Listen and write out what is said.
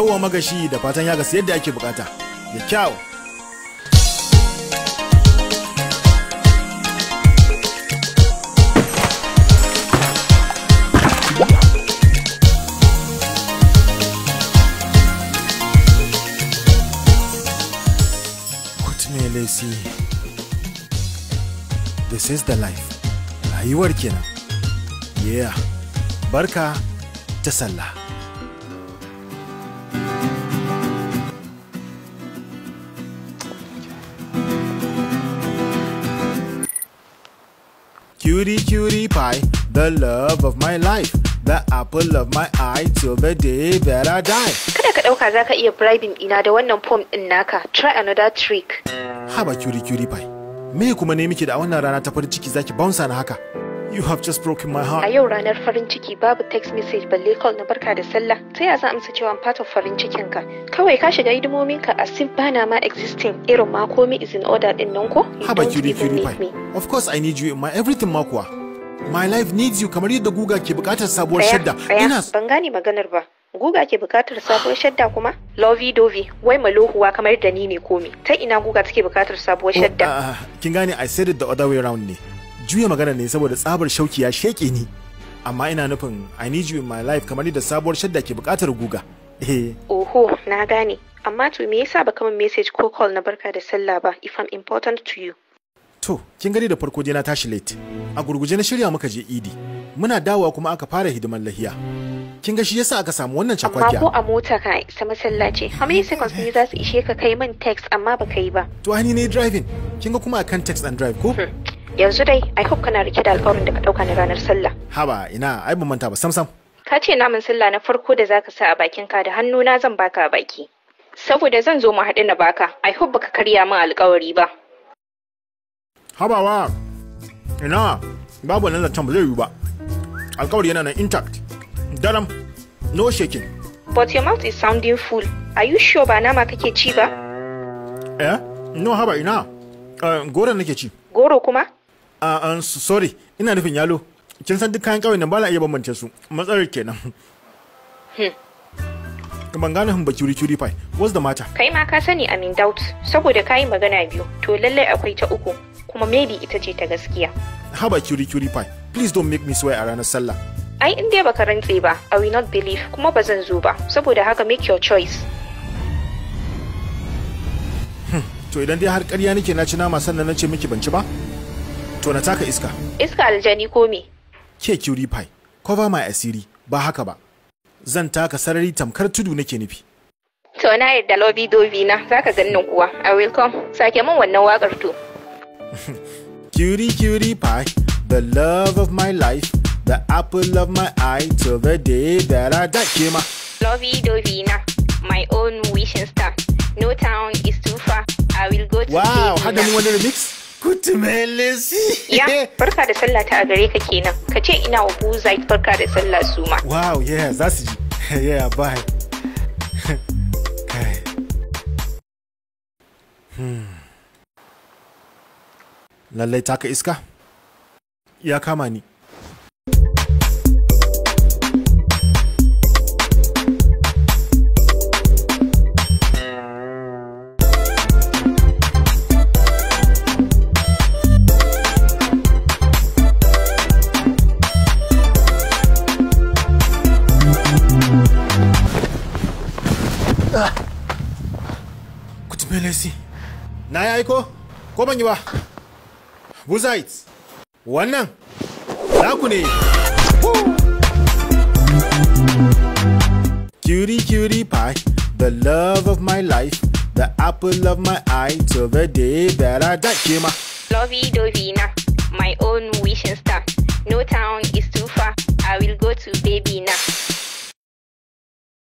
Yawwa magashi da fatan ya gasu yadda ake bukata. Da kyau. Kutumelesi. This is the life. Rayuwar kenan. Yeah. Barka ta sallah. Cutie, cutie pie, the love of my life, the apple of my eye till the day that I die. Kada ka ɗauka za ka iya bribing ina da wannan form ɗin naka. Try another trick. Haba cutie, cutie pie. Me kuma ne miki da a wannan rana ta farin ciki zaki bounce na haka? You have just broken my A heart. yau ranar farin ciki babu text message balle call na barka da sallah. Ta ya zan amsa cewa I'm part of farin cikin ka? Kawai ka shiga hidimomin ka as if bana ma existing irin ma komai is in order ɗin nan ko? You Haba don't cutie, even cutie need pie. me. Of course I need you in my everything ma kuwa. My life needs you kamar yadda guga ke bukatar sabuwar Tsaya, shadda. tsaya, Ina ban gane maganar ba. Guga ke bukatar sabuwar shadda kuma? Lovey dovey, wai malohuwa kamar da ni ne komi. Ta ina guga take bukatar sabuwar Oh, shadda? ah, ah, kin gane I said it the other way around ne. Juya magana ne saboda tsabar shauki ya sheke ni. Amma ina nufin I need you in my life kamar yadda sabuwar shadda ke bukatar guga. Eh, Oho, na gane. Amma to me yasa baka min message ko call na barka da sallah ba if I'm important to you? to kin gani da farko dai na tashi late. A gurguje na shirya muka je Idi. Muna dawowa kuma aka fara hidiman lahiya. Kin ga shi yasa aka samu wannan Amma ko cakwakiya. a mota ka isa masallaci, how many seconds ne za su ishe ka kai min text amma baka yi ba? To ai ni ne driving. Kin ga kuma akan text and drive ko? Hmm. Yanzu dai, I hope kana rike da alƙawarin da ka ɗauka na ranar sallah. Haba ina ai ban manta ba sam sam. Ka ce naman sallah na farko da zaka sa a bakin ka da hannuna zan baka a baki. Saboda zan zo mu haɗu na baka, I hope baka karya min alƙawari ba. Habawa. Ina babu wannan zancen ba zai yiwu ba. Alkawari yana nan intact. Daram. No shaking. But your mouth is sounding full. Are you sure ba nama kake ci ba? Eh? No haba ina. Uh, goron nake ci. Goro kuma? Uh, uh, s- sorry, ina nufin yalo. Kin san duk kayan ƙauyen nan ba na iya bambance su. Matsalar kenan. Ban gane hin ba curi curi pie. What's the matter? Kai ma ka sani I'm in doubt. Saboda ka yi magana biyu, to lallai akwai ta uku. Kuma maybe ita ce ta gaskiya. Haba curi curi pie. Please don't make me swear a ranar sallah. Ai in dai baka rantse ba, I will not believe kuma ba zan zo ba. Saboda haka make your choice. To idan dai har ƙarya nake na ci nama sannan na ce miki ban ci ba? To na taka iska. Iska aljani ko me? Ke curi pie. Cover my asiri. Ba haka ba. Zan taka sarari tamkar tudu nake nufi. To na yadda lobby dobi na zaka ganin kuwa. I will come. Sake min wannan wakar to. Cutie, cutie pie, the love of my life, the apple of my eye, till the day that I die. Kema. Lovey dovey na, my own wishing star. No town is too far. I will go to Wow, Baby hada na. mu wani remix? Kutumelesi. Ya, barka da sallah ta a gare ka kenan. Ka ce ina wa Buzite barka da sallah su ma. Wow, yeah, za su ji. yeah, bye. Kai. Hmm. Lallai taka iska? Ya kama ni. Kutumelesi. Na yi aiko? Ko ban yi ba? Buzite. Wannan? Naku ne. Cutie, cutie pie, the love of my life, the apple of my eye, till the day that I die. Kema. Lovey dovey na, my own wishing star. No town is too far. I will go to baby na.